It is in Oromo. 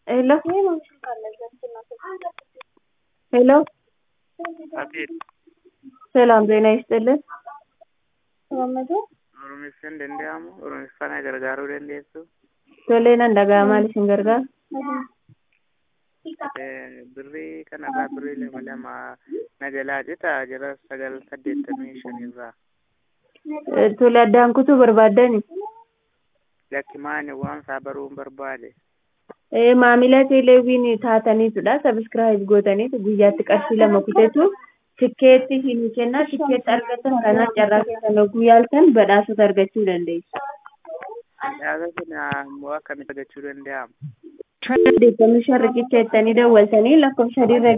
ሄሎ ሄሎ አቤት ሰላም ጤና ይስጥልን። ኦሮሚffaan danda'amu oromiffaan gargaaruu dandeessu Tolee nan dhaga'amaa isin gargaara. birrii kanarraa birrii lama lama na jalaa cita jara sagal saddeettamii shanirraa Eh, Tole addaan kutuu barbaaddani. lakkimaani waan isaa baruun barbaade Eh, Maamila teeleeviin taataniitudha. Sabiskiraayib gootaniitu guyyaatti qarshii lama kutetu tikkeetti hin kennaa. Tikkeetti argatan kanaan carraa keessan oguu yaaltan badhaasota argachuu dandeessu. badhaasa kana immoo akkamitti argachuu danda'ama Deeggarni shan riqicha jettanii dawwaltanii lakkoofsa dirra